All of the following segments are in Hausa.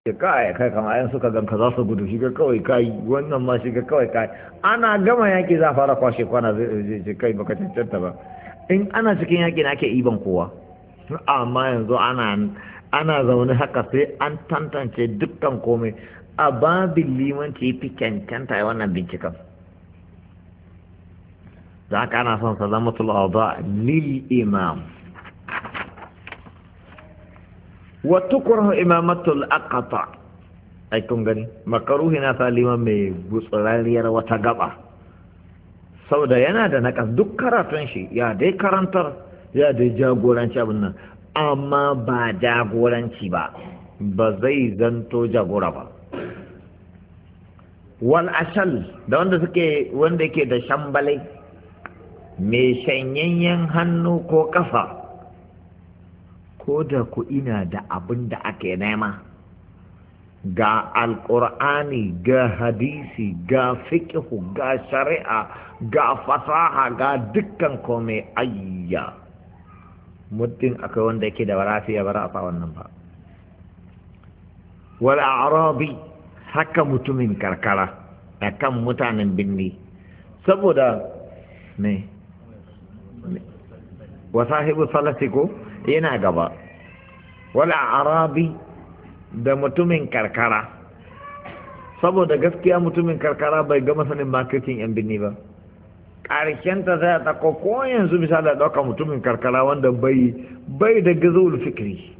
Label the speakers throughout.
Speaker 1: ya kai kai kama yan suka ganka za su gudu shiga kawai kai wannan ma shiga kawai kai ana gama yaki za fara kwashe kwana zai ce kai baka cancanta ba in ana cikin yaki na ake iban kowa amma yanzu ana ana zaune haka sai an tantance dukkan komai a babin limanci fi cancanta ya wannan binciken za ka ana son salamatul awda lil imam wa tukrahu imamatul aqta ai kun gani makaruhi na salima mai gutsurariyar wata gaba saboda yana da nakas duk karatun shi ya dai karantar ya dai jagoranci abin nan amma ba jagoranci ba ba zai zanto jagora ba wal ashal da wanda suke wanda yake da shambalai mai shanyayyen hannu ko kafa ko da ku ina da abin da ake nema ga alƙur'ani ga hadisi ga fiƙihu ga shari'a ga fasaha ga dukkan komai ayya muddin akwai wanda yake da warafiya bara a fa wannan ba wal a'rabi haka mutumin karkara akan mutanen binni saboda ne wa sahibu salati ko yana gaba wala arabi da mutumin karkara saboda gaskiya mutumin karkara bai gama sanin marketing yan binni ba ta zai ta ko yanzu misali da ɗauka mutumin karkara wanda bai bai da gazul fikri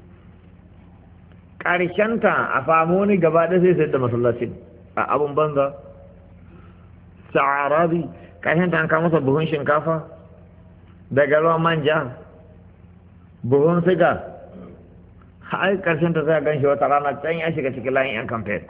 Speaker 1: ta a samu wani gaba da sai sai da masallacin a abun banza sa'arabi ta an kama masa buhun shinkafa daga ruwan manja buhun siga har karshen ta sai gan shi wata rana can ya shiga cikin layin yan kamfen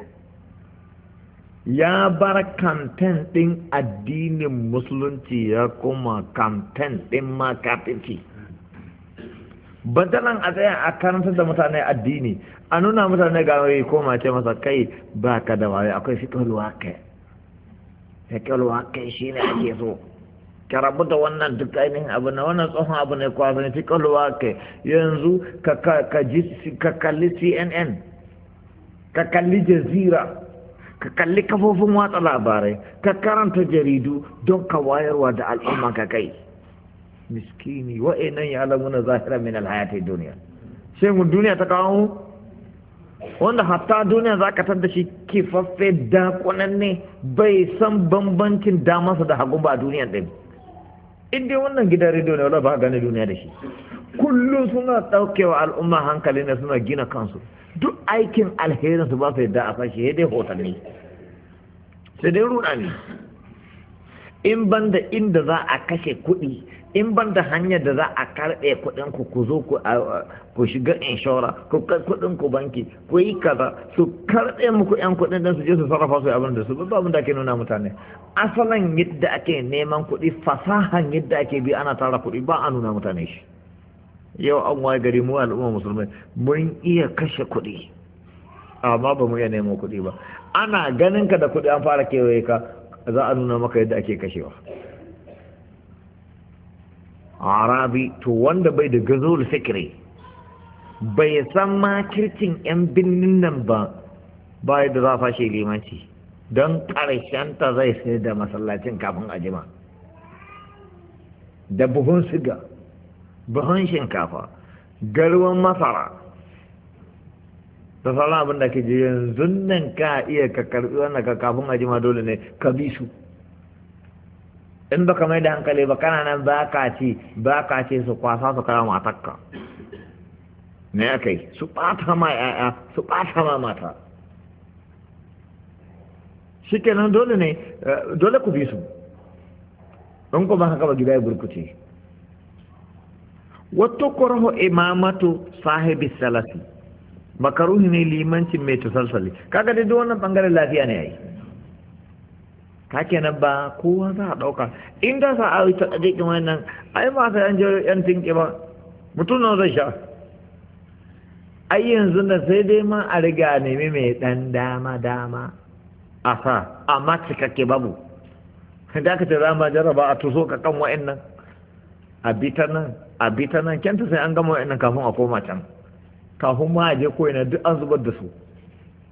Speaker 1: ya bar kamfen ɗin addinin musulunci ya kuma kamfen ɗin ma kafinci badalan a tsaya a karantar da mutane addini a nuna mutane ga wai koma ce masa kai ba ka da waye akwai fiƙalwa kai fiƙalwa kai shi ne ake so ka rabu da wannan duk ainihin abu na wannan tsohon abu ne kwazon fi kalwa ka yanzu ka kalli cnn ka kalli jazira ka kalli kafofin watsa labarai ka karanta jaridu don ka wayarwa da al'umma ka kai miskini wa'annan ya alamuna zahira min alhayati duniya sai mu duniya ta kawo wanda hatta duniya za ka da shi kifaffe dakunan ne bai san bambancin damansa da hagu ba a duniya ɗin in dai wannan gidan rediyo ne wala ba gane duniya da shi kullum suna ɗaukewa al'umma hankali ne suna gina kansu duk aikin alherin su ba su yadda a fashi ya dai hotanni sai dai ruɗa ne in ban da inda za a kashe kuɗi in ban da hanyar da za a karɓe kuɗin ku ku zo ku shiga inshora ku kai kuɗin ku banki ku yi kaza su karɓe muku yan kuɗin dan su je su sarrafa su abin da su ba abin da ake nuna mutane asalin yadda ake neman kuɗi fasahan yadda ake bi ana tara kuɗi ba a nuna mutane shi yau an waye gari mu al'umma musulmai mun iya kashe kuɗi amma ba mu iya neman kuɗi ba ana ganin ka da kuɗi an fara kewaye ka za a nuna maka yadda ake kashewa arabi to wanda bai da gazol fikiri bai san makircin 'yan birnin nan ba bai da za fashe limanci don ta zai sai da masallacin kafin a jima da buhun siga buhun shinkafa garwan masara da sauran abin da ke ji yanzu nan ka iya ka karbi wannan ka kafin a jima dole ne ka bi su in baka mai da hankali ba kana nan ba ka ce ba ka ce su kwasa su kara matakka me aka yi su ɓata ma ya'ya su ɓata ma mata shi kenan dole ne dole ku bi su in kuma haka ba gida ya burkuce wato kwarho imamatu sahibi salasi makaruhi ne limancin mai tusalsali kaga dai duk wannan bangaren lafiya ne yayi ka kenan ba kowa za a ɗauka in da sa a yi ta ɗaɗɗin wannan ai ba sai an je yan tinki ba mutum nan zai sha ai yanzu da sai dai ma a riga nemi mai ɗan dama dama a sa amma cikakke babu da ka ce za ma jarraba a tuso ka kan wa'annan a bita nan a bita nan kyanta sai an gama wa'annan kafin a koma can kafin ma a je ko ina duk an zubar da su